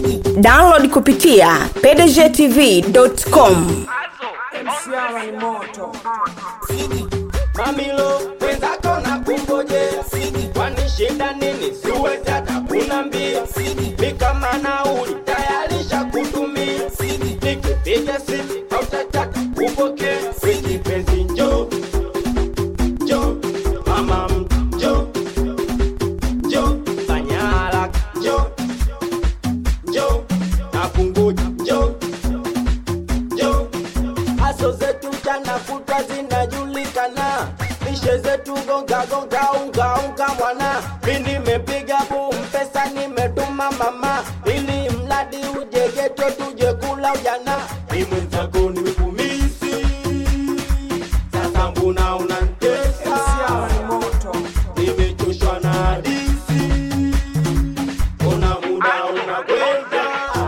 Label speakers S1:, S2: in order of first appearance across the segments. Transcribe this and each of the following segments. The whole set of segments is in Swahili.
S1: download kupitia pdgtv.com
S2: Msiara ni moto.
S3: Mamilo wenzako na kungojea, kwani shida nini? Siwezi hata kunambia, ni kama nauli tayarisha kutumia, nikipiga simu hautataka kupokea. We kipenzi njoo, njoo, mama njoo, njoo, fanya haraka njoo, njoo, nakungoja njoo, njoo Haso zetu jana kutwa zinajulikana, mishe zetu gonga gonga unga unga mwana. Mi nimepiga boom, pesa nimetuma mama, ili mradi uje geto tuje kula ujana. Mi mwenzako nimekumisi, sasa mbona unanitesa?
S2: Msiara ni moto.
S3: Nimechoshwa na hadithi, ona muda unakwenda.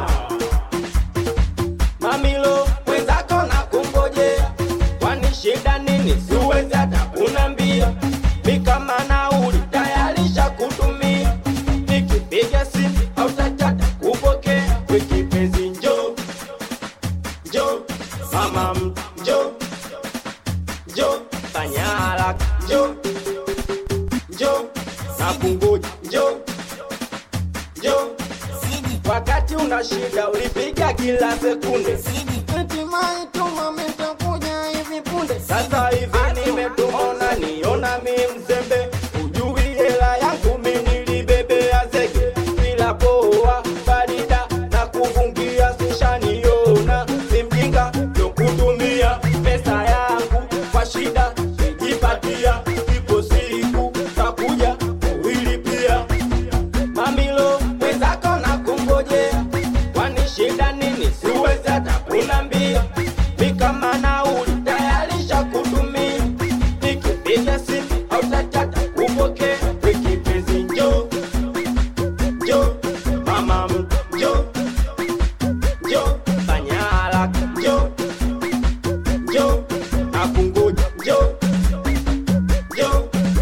S3: Mamilo wenzako na kungojea, kwani shida nini? Siwezi hata kunambia, mi kama nauli tayarisha kutumia, nikipiga simu hautataka kupokea. We kipenzi njoo, njoo, mama njoo, njoo, fanya haraka njoo, njoo, nakungoja njoo, njoo wakati una shida ulipiga kila sekunde, hatimaye tuma mitakuja hivi punde. Sasa hivi nimetumona niona mi mzembe, ujui hela yangu mi nilibebea zege bila poa barida na kufungia sishaniona, si mjinga yokutumia pesa yangu kwa shida nijipatia, ipo siku takuja kuilipia Mamilo wenzako na kungojea, kwani shida nini? Siwezi hata kunambia, mi kama nauli tayarisha kutumia, nikipiga simu hautataka kupokea. We kipenzi njoo, njoo, mama njoo, njoo, fanya haraka njoo, njoo, nakungoja njoo, njoo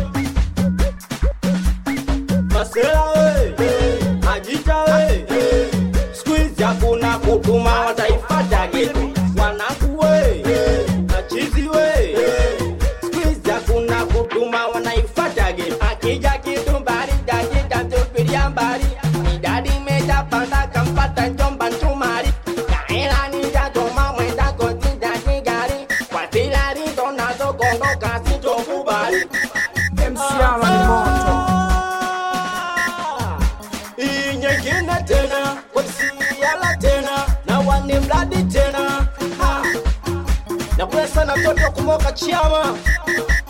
S3: Masela we, Majita we, squeeze hakuna kutuma wataifata geto. Wanangu we, machizi we, squeeze hakuna kutuma wanaifata geto. Akija kitu mbali dakika tupilia mbali, idadi imejapanda kampata njomba nchumari. Kaela nijatoma mwenda kotinda kigari, kwa zila lizo nazo kondoka sitokubali.
S2: Msiara ni moto.
S3: Hii nyingine tena wasiala tena na wani mradi tena Ha. na kule sana mtoto kumoka chiama